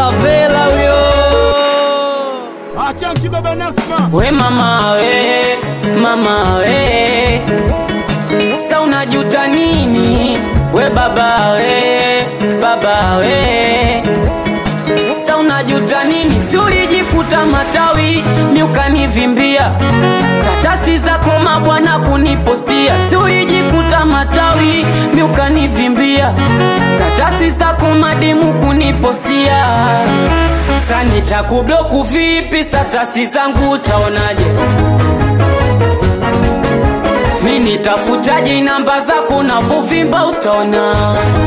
Savela huyo. Achanki baba Nasma. We mama we, mama we, sa unajuta nini? We baba we, baba we, sa unajuta nini? Si ulijikuta matawi mi ukanivimbia statasi zako mabwana kunipostia, si ulijikuta matawi mi ukanivimbia statasi zako madimu kunipostia sasa nitakubloku vipi? Statasi zangu utaonaje? Mi nitafutaje namba zako na vuvimba utaona.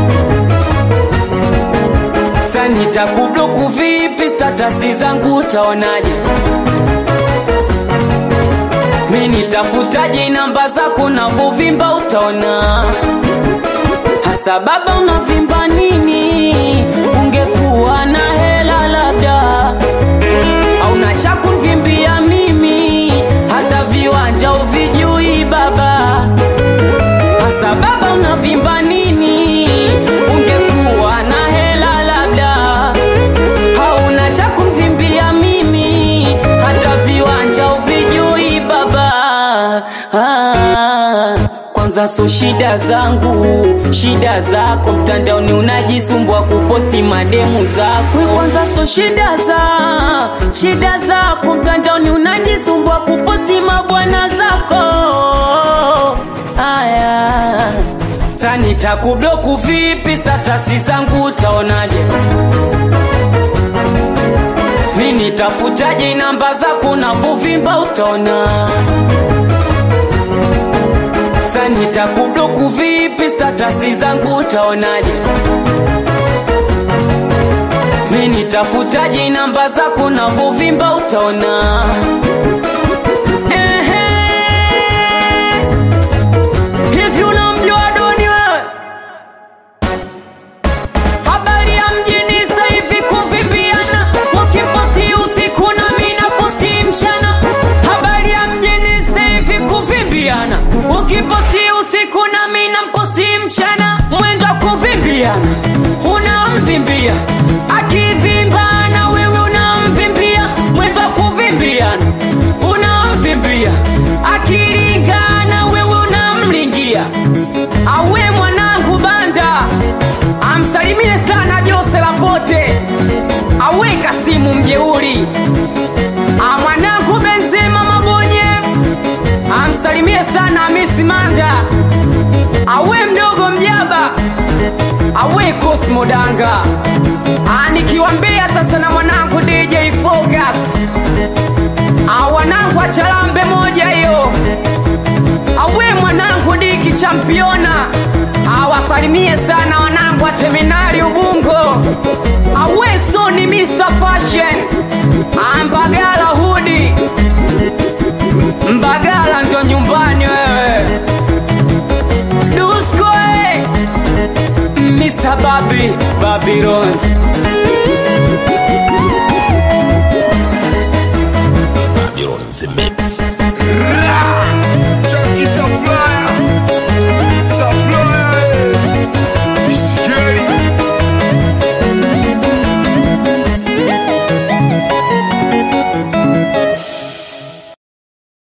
Sasa nitakubloku vipi? Statasi zangu utaonaje? Mi nitafutaje namba zako na vuvimba utaona. Hasa baba unavimba nini? Ungekuwa na hela labda, au na cha kunvimbia mimi, hata viwanja uvijui baba. Hasa baba unavimba nini? Ungekuwa na hela labda, hauna cha kunvimbia mimi, hata viwanja uvijui baba. Ah, kwanza so shida zangu, shida zako mtandaoni unajisumbua kuposti mademu zako. Kwanza so shida za shida zako mtandaoni unajisumbua kuposti mabwana zako. Aya, sasa nitakubloku vipi? Statasi zangu utaonaje? Mi nitafutaje namba zako na vuvimba utaona. Sasa nitakubloku vipi? Statasi zangu utaonaje? Mi nitafutaje namba zako na vuvimba utaona. Ehe. Hivi unamjua Doni wewe? Habari ya mjini sasa hivi kuvimbiana, wakiposti usiku na mimi naposti mchana. Habari ya mjini sasa hivi kuvimbiana, ukiposti usiku na mimi namposti mchana. Mwendo wa kuvimbiana, unamvimbia akivimba na wewe unamvimbia. Mwendo wa kuvimbiana, unamvimbia akilingana, wewe unamlingia. Awe mwanangu banda amsalimie sana Jose Lapote, aweka simu mjeuri. Ah, mwanangu Benzema Mabonye amsalimie sana Hamisi Manda, awe mdogo mjaba, awe Cosmo Danga. Ah, nikiwambia sasa na mwanangu DJ Focus, ah, wanangu achalambe moja hiyo awe mwanangu diki championa awasalimie sana wanangu wa terminali ubungo awe soni Mr. Fashion ambagala hudi mbagala ndio nyumbani wewe dusko eh. Mr. Babi Babylon